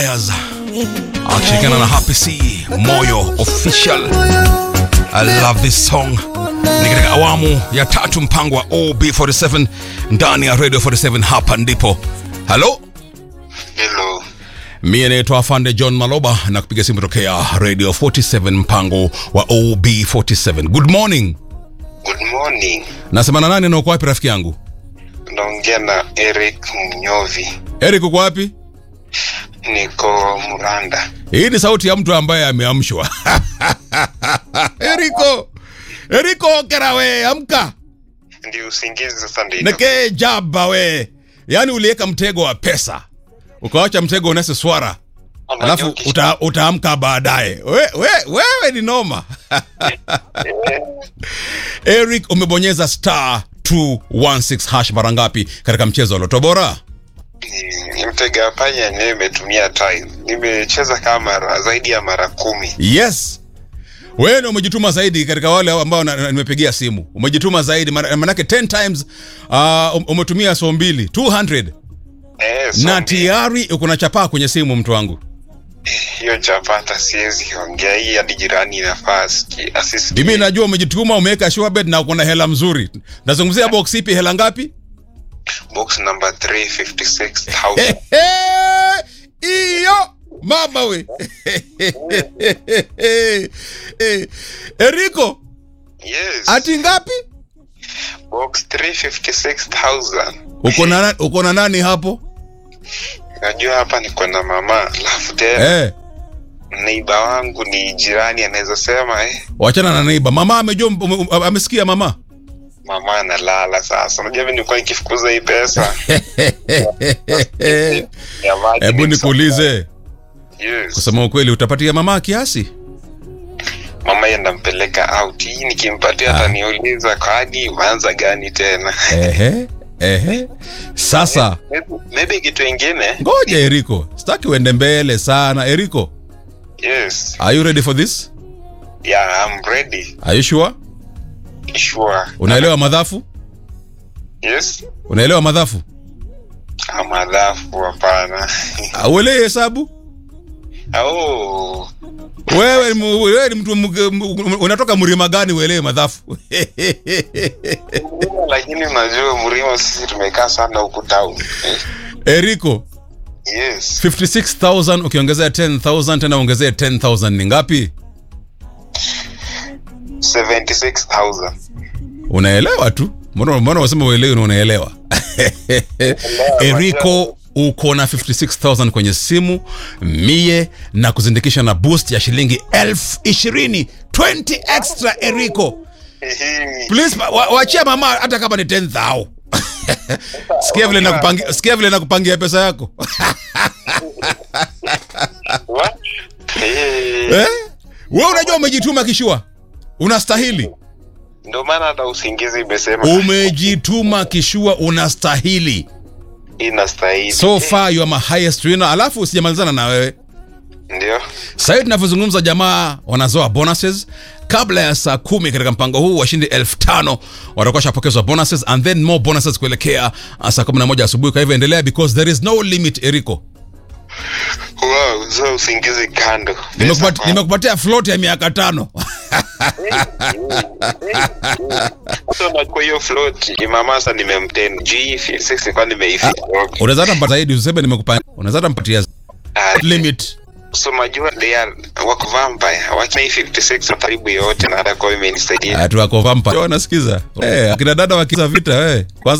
Ayaz akishirikiana na Happy C Moyo Official. I love this song. Ni katika awamu ya tatu mpango wa OB47 ndani ya Radio 47 hapa ndipo. Hello? Hello. Mie naitwa Afande John Maloba na kupiga simu tokea Radio 47 mpango wa OB47. Good morning. Good morning. Nasema na nani na uko wapi rafiki yangu? Naongea na Eric Mnyovi. Eric uko wapi? Niko Muranda. Hii ni sauti ya mtu ambaye ameamshwa. Eriko. Eriko okera we, amka. Ndio usingizi sasa ndio. Neke jaba we. Yaani uliweka mtego wa pesa. Ukawacha mtego unese swara. Alafu uta, utaamka baadaye. We, we, wewe ni noma. Eric umebonyeza star 216 hash mara ngapi katika mchezo wa Loto Bora? Mtega panya yenyewe imetumia time. Nimecheza kama mara zaidi ya mara kumi. Yes. Wewe ndio umejituma zaidi katika wale ambao na- na- nimepigia simu. Umejituma zaidi mara- manake 10 times uh, umetumia so mbili 200 Eh, so na mbi- tayari uko na chapaa kwenye simu mtu wangu. hiyo chapata siwezi ongea hii hadi jirani inafaa asikie- asisikie. Mimi najua umejituma umeweka sure bet na uko na hela mzuri. Nazungumzia box ipi hela ngapi? Box number 356,000. Iyo mama we. Eriko, Yes. ati ngapi? Box 356,000. Uko na uko na nani hapo? Najua hapa niko na mama. Alafu tena Eh. neiba wangu ni jirani anaweza sema eh, Wachana na neiba. Mama amejua ume- ume- amesikia mama. mama analala sasa. Unajua mimi nilikuwa nikifukuza hii pesa ya maji Hebu ni nikuulize, Yes. kusema ukweli, utapatia mama kiasi? Mama yeye ndampeleka out. Hii nikimpatia ataniuliza kadi umeanza gani tena. Ehe, ehe. Sasa Maybe- Maybe kitu ingine. ngoja Eriko, sitaki uende mbele sana. Eriko, Yes. are you ready for this? Yeah, I'm ready. Are you sure? Sure. Unaelewa madhafu? Yes. Unaelewa madhafu? Amadhafu hapana. Uelewi hesabu? Oh. Wewe ni mu- wewe ni mtu mu- mu- unatoka mlima gani uelewe madhafu? Lakini unajua Mrima sisi tumekaa sana huku town. Eh, Eriko, Yes. 56000 ukiongezea 10000 tena ongezea 10000 ni ngapi? 76,000. Unaelewa tu. Mbona mbona unasema uelewi na unaelewa? Eriko uko na 56000 kwenye simu mie na kuzindikisha na boost ya shilingi elfu ishirini 20 extra Eriko. Please wa- wa- wachia mama hata kama ni 10000. sikia vile nakupangia sikia vile nakupangia pesa yako. What? Eh, eh? Wewe unajua umejituma kishua. Unastahili. Ndio maana hata usingizi imesema Umejituma kishua unastahili. inastahili. So far you are my highest winner. Alafu sijamalizana na wewe. Ndio. Sasa hivi tunavyozungumza, jamaa wanazoa bonuses kabla ya saa kumi katika mpango huu washindi elfu tano watakuwa washapokezwa bonuses and then more bonuses kuelekea uh, saa kumi na moja asubuhi. Kwa hivyo endelea because there is no limit. Eriko, Wow, so usingizi kando. Nimekupat- Pesa nimekupatia float ya miaka tano. So na kwa hiyo float mama sasa nimemten G56 kwa nimeifika. Unaweza hata mpata zaidi, useme nimekupa, unaweza hata mpatia Ah, limit. so majua they are wako vampire. Wacha hii 56 karibu yote na hata kwa hiyo imenisaidia. Atu wako vampire. Wanasikiza. Eh, akina dada wakiza vita eh. Kwanza